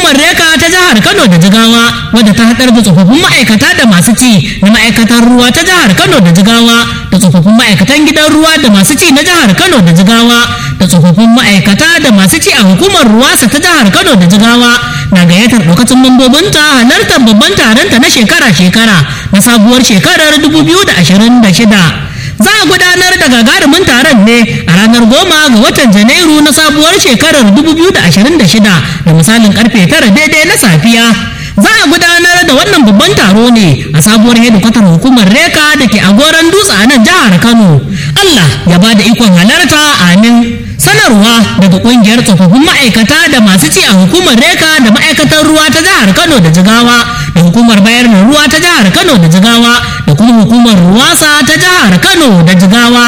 hukumar reka ta jihar kano da jigawa wadda ta haɗar da tsofaffin ma'aikata da masu ci na ma'aikatar ruwa ta jihar kano da jigawa da tsofaffin ma'aikatan gidan ruwa da masu ci na jihar kano da jigawa da tsofaffin ma'aikata da masu ci a hukumar ruwasa ta jihar kano da jigawa na gayyatar ɗaukacin mambobinta halartar babban taronta na shekara-shekara na sabuwar shekarar 2026 za a gudanar da gagarumin taron ne a ranar goma ga watan janairu na sabuwar shekarar 2026 da misalin karfe tara daidai na safiya za a gudanar da wannan babban taro ne a sabuwar hedikwatar hukumar reka da ke agoran dutse a nan jihar kano allah ya ba da ikon halarta amin sanarwa daga kungiyar tsofaffin ma'aikata da masu ci a hukumar reka da ma'aikatar ruwa ta jihar kano da jigawa da hukumar bayar da ruwa ta jihar kano da jigawa da kuma hukumar ruwasa ta jihar kano da jigawa